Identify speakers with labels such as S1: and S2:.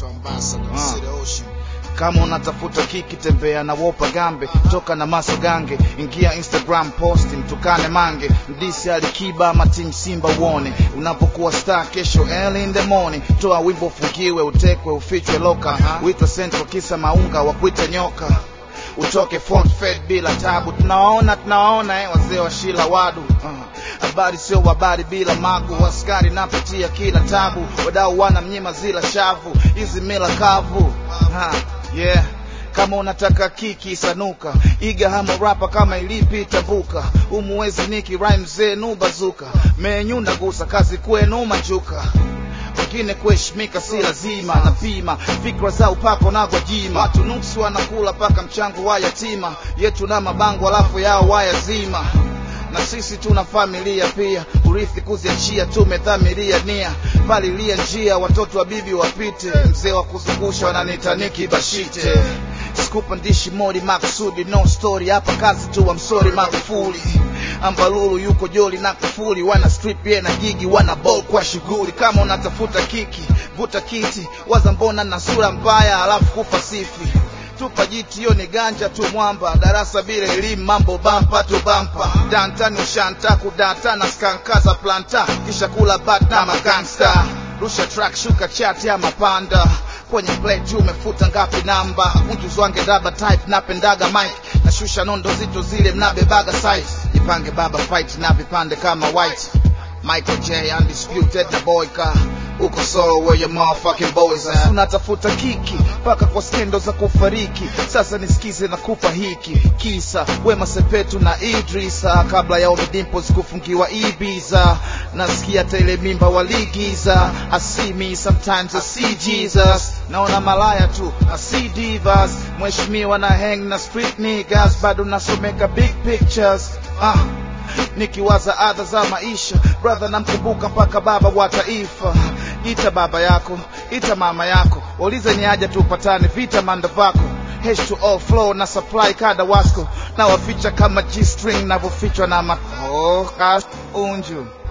S1: Ghetto ambassador,
S2: Ah.
S1: City Ocean.
S2: kama unatafuta kiki tembea na wopa gambe toka na maso gange ingia instagram posti mtukane mange mdisi alikiba ama tim simba uone unapokuwa star kesho early in the morning toa wimbo ufungiwe utekwe ufichwe loka uitwa central kisa maunga wa kuita nyoka utoke font fed bila tabu tunawaona tunawaona eh, wazee wa shila wadu Ah, habari sio habari bila magu askari napitia kila tabu wadau wana mnyima zila shavu hizi mila kavu ha, yeah kama unataka kiki sanuka iga hamo rapa kama ilipi tabuka umuwezi niki rhyme zenu bazuka menyu nagusa kazi kwenu majuka wengine kuheshimika si lazima napima fikra za upako na gwajima watu nuksi wanakula paka mchango wa yatima yetu na mabango alafu yao wayazima na sisi tuna familia pia urithi kuziachia tumedhamiria nia palilia njia watoto wa bibi wapite mzee wa kuzungusha wananiita Niki bashite sikupandishi modi makusudi no story hapa kazi tu wa msori magufuli ambalulu yuko joli na kufuli wana strip ye na gigi wana ball kwa shughuli kama unatafuta kiki vuta kiti waza mbona na sura mbaya alafu kufa sifi tupa jiti hiyo ni ganja tu mwamba darasa bila elimu mambo bampa tu bampa dantani ushanta kudata na skankaza planta kisha kula bat na magangsta rusha track shuka chat ya mapanda kwenye plate umefuta ngapi namba mjuzi wange daba type napendaga mic nashusha nondo zito zile mnabebaga size jipange baba fight na vipande kama white Michael J undisputed na boyka uko solo where your motherfucking boys at unatafuta kiki mpaka kwa skendo za kufariki sasa nisikize na kupa hiki kisa Wema Sepetu na Idrisa kabla ya Ommy Dimpoz kufungiwa Ibiza nasikia hata ile mimba waligiza I see me sometimes I see Jesus naona malaya tu I see divas mheshimiwa na hang na street niggas bado nasomeka big pictures ah nikiwaza adha za maisha brother namkumbuka mpaka baba wa taifa ita baba yako ita mama yako waulize ni aja tupatane vita manda vako H2O flow na supply kada wasko na waficha kama G-string navyofichwa na ma oh, gosh, unju